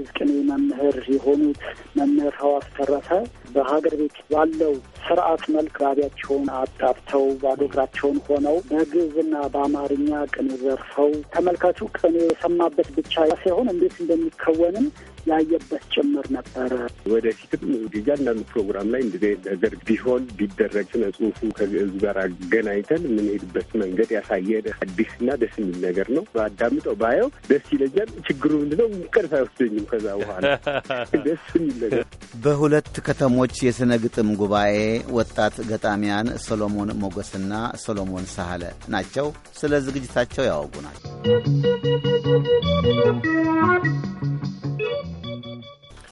የግዕዝ ቅኔ መምህር የሆኑት መምህር ሐዋስ ተረፈ በሀገር ቤት ባለው ስርዓት መልክ ጋቢያቸውን አጣብተው ባዶ እግራቸውን ሆነው በግዕዝና በአማርኛ ቅኔ ዘርፈው ተመልካቹ ቅኔ የሰማበት ብቻ ሳይሆን እንዴት እንደሚከወንም ያየበት ጭምር ነበረ። ወደፊትም እያንዳንዱ ፕሮግራም ላይ እንደዚህ ነገር ቢሆን ቢደረግ ስነ ጽሁፉ ከግዕዝ ጋር አገናኝተን የምንሄድበት መንገድ ያሳየ አዲስና ደስ የሚል ነገር ነው። በአዳምጠው ባየው ደስ ይለኛል። ችግሩ ምንድነው? ቅርስ አይወስደኝም። ከዛ በኋላ ደስ የሚል ነገር በሁለት ከተሞች የሥነ ግጥም ጉባኤ ወጣት ገጣሚያን ሰሎሞን ሞገስና ሰሎሞን ሳህለ ናቸው። ስለ ዝግጅታቸው ያወጉናል።